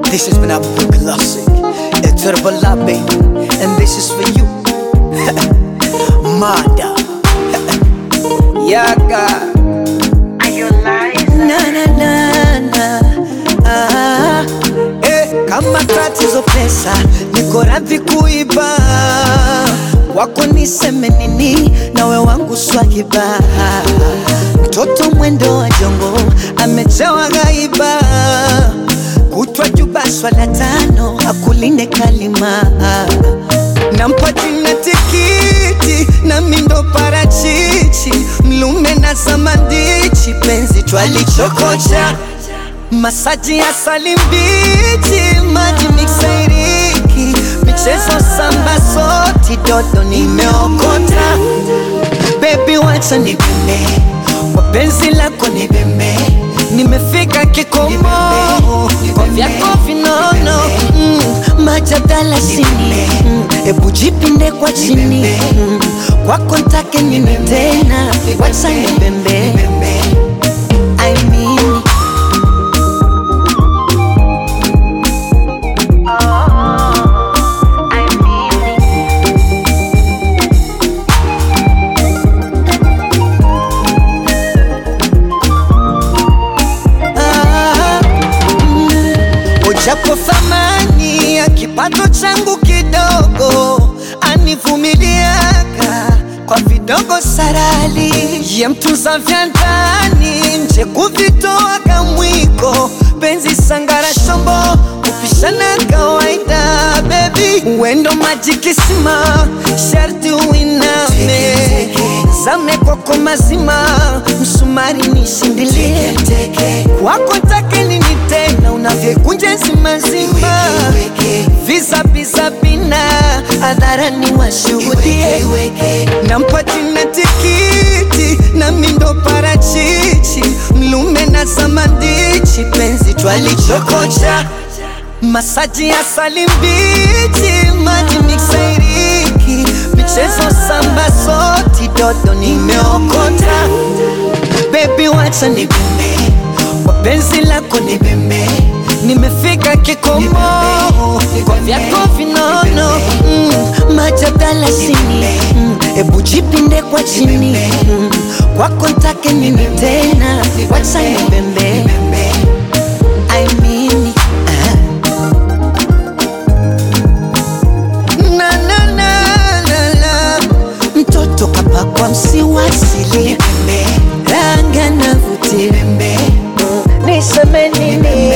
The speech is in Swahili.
This has been Apple Classic. It's Herbala, baby. And this is for you. Mada. Yaga. Na na na na. Ah. Eh, kama tatizo pesa, niko radhi kuiba. Wako niseme nini, nawe wangu swahiba. Mtoto mwendo wa jongo, amechewa gaiba. Kutwa juba swala tano, akulinde kalima. Nampa jina tikiti na mindo parachichi, mlume na samandichi, penzi twalichokocha masaji ya salimbichi, maji miksairiki, michezo samba soti, dodo nimeokota. Baby wacha nibembe, kwa penzi lako nibembe, nimefika kikomo, kwa vyako vinono mm, majadala sini mm, ebu jipinde kwa chini mm, kwako ntake nini tena, wacha nibembe I mean Ah, mm, Ujapo thamani ya kipato changu kidogo, anivumiliaka kwa vidogo sarali, ye mtunza vya ndani, nje kuvitoa kamwiko, penzi sangara shombo, kupishana kawaida, baby wendo maji kisima, sharti uiname zame kwako mazima, msumari nishindilie kwako take nini tena, unavyekunja zimazima, visa visa bina hadharani washuhudie, nampa jina tikiti na mindo parachichi, mlume na samandichi, penzi twalichokocha masaji ya salimbichi, maji miksairiki, michezo samba soti, dodo nimeokota. Baby wacha nibembe, kwa penzi lako nibembe, nimefika kikomo, kwa vyako vinono mm, majadala sini mm, ebu jipinde kwa chini mm, kwako ntake nini tena, wacha nibembe I mean, ah. na na na na na mtoto kapakwa msiwasili ranga na vuti niseme nini